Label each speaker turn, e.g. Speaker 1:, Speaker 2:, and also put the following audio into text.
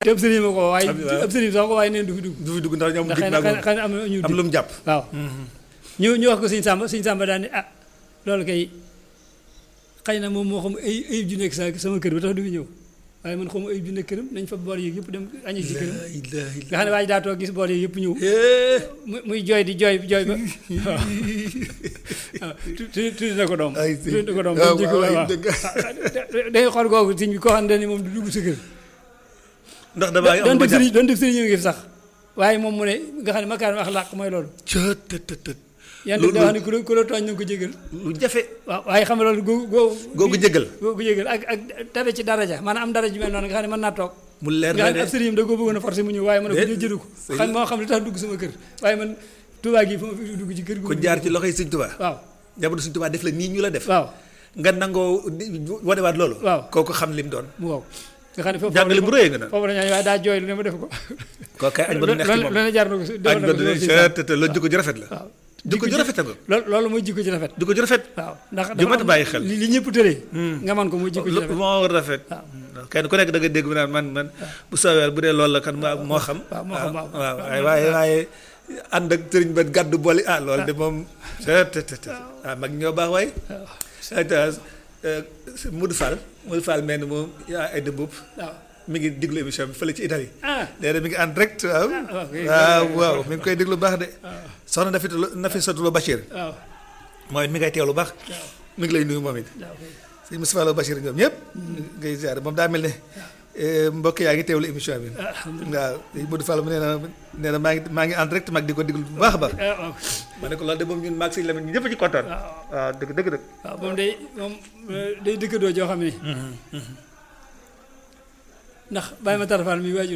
Speaker 1: te ab sëriñ ma ko waaye
Speaker 2: Alhamdulilah.
Speaker 1: ab sëriñ sax ko waaye neen du fi dugg
Speaker 2: du fi dugg ndax ñoom
Speaker 1: ndax
Speaker 2: dig
Speaker 1: xëy na
Speaker 2: naa
Speaker 1: xëy na am na ñu
Speaker 2: am
Speaker 1: dig
Speaker 2: lu mu jàpp
Speaker 1: waaw ñu ñu wax ko sëñ Samba sëñ Samba daal ne ah loolu kay xëy na moom moo xam ay ayib ju nekk sa sama kër ba tax du fi ñëw waaye man xamu ayib ju nekk këram nañ fa bool yi yëpp dem añi ci këram
Speaker 2: La ilaha illa-
Speaker 1: nga xam ne waa ji daa toog gis bool yi yëpp ñëw
Speaker 2: Eh,
Speaker 1: muy muy jooy di jooy jooy ba waaw waaw tu tu tuuti na ko doom
Speaker 2: Ay, si.
Speaker 1: tuuti na ko doom
Speaker 2: waaw,
Speaker 1: ba jikko
Speaker 2: waaw,
Speaker 1: waaw
Speaker 2: dëgg.
Speaker 1: day xool googu sëñ bi koo xam ne moom du dugg sa kër
Speaker 2: ndax damaa am
Speaker 1: doon
Speaker 2: ba
Speaker 1: def
Speaker 2: jàpp
Speaker 1: sëriñ doon def sëriñ ñu ngi fi sax waaye moom mu ne nga xam ne makaarim axlaaq mooy loolu
Speaker 2: cët tët tët tët
Speaker 1: yan
Speaker 2: Lu-
Speaker 1: da wax ne ku la ku la tooñ na nga ko jégal
Speaker 2: lu jafe
Speaker 1: waaw waaye xam nga loolu googu googu
Speaker 2: googu jégal
Speaker 1: googu jégal ak ak dara ci daraja maanaam am daraja ju mel noonu nga xam ne mën naa toog
Speaker 2: mu leer
Speaker 1: nga
Speaker 2: na
Speaker 1: xam ne ab
Speaker 2: de
Speaker 1: sëriñam da koo bëggoon a forcé mu ñëw waaye man ne ko
Speaker 2: Déet.
Speaker 1: jëru ko
Speaker 2: Sëriñ-
Speaker 1: xam moo xam li tax dugg sama kër waaye man Tuubaa gi fa ma fi dugg ci kër gu
Speaker 2: ko jaar ci loxoy Sëñ Tuubaa
Speaker 1: waaw
Speaker 2: jamono Sëñ Tuubaa def la nii ñu la def
Speaker 1: waaw
Speaker 2: nga nangoo di- wanewaat loolu
Speaker 1: Waaw.
Speaker 2: kooku xam lim doon
Speaker 1: mu wow nga xam ne foofu
Speaker 2: jàngale bu rëy nga naan
Speaker 1: foofu la ñu waaye daa jooy lu ne ma def ko
Speaker 2: kooku kay añ ba du neex ci moom
Speaker 1: lu ne jaar na ko si
Speaker 2: añ
Speaker 1: defal
Speaker 2: ba
Speaker 1: na
Speaker 2: du
Speaker 1: ko
Speaker 2: neex
Speaker 1: si
Speaker 2: cët tët tët loolu jikko ju rafet la
Speaker 1: waaw
Speaker 2: jikko ju rafet a nga
Speaker 1: loolu loolu mooy jikko ji rafet
Speaker 2: jikko ju rafet
Speaker 1: waaw ndax
Speaker 2: Ju mat a bàyyi xel.
Speaker 1: li li ñëpp tëree nga man ko mooy jikko ji rafet
Speaker 2: moo rafet
Speaker 1: waaw
Speaker 2: kenn ku nekk da nga dégg mu naan man man bu soobee bu dee loolu la kan moo moo xam
Speaker 1: waaw moo xam, waaw.
Speaker 2: waaw waaye waaye waaye ànd ak sëriñ ba gàddu booli ah loolu de moom te te te ah mag ñoo baax waaye ayta Modou Fall Modou Fall mel ni moom yaa ay dëmbub
Speaker 1: waaw
Speaker 2: mi ngi diglu émission bi fële ci Italie
Speaker 1: ah
Speaker 2: léegi mi ngi en direct waaw
Speaker 1: waaw, kay,
Speaker 2: waaw waaw mi ngi koy déglu baax de soxna Nafi Nafissatou Lo Bachir
Speaker 1: waaw
Speaker 2: mooy mi ngay teewlu baax mi ngi lay nuyu moom it
Speaker 1: waaw kay.
Speaker 2: sëñ Moustapha Lo Bachir ñoom ñëpp ngay ziar moom daa mel ne eh, mbokk yaa ngi teewlu émission bi waaw sëñ Modou Fall mu nee na nee na maa ngi maa ngi en direct mag di ko déglu bu baax a baax
Speaker 1: ah waaw
Speaker 2: ma ne ko loolu de moom ñun maag sëñ Lamine ñu ñëpp ci kontaan waaw dëgg dëgg dëgg
Speaker 1: waaw moom day moom day dëkkandoo joo xam ne ndax bàyyi ma tarafaan mi waajur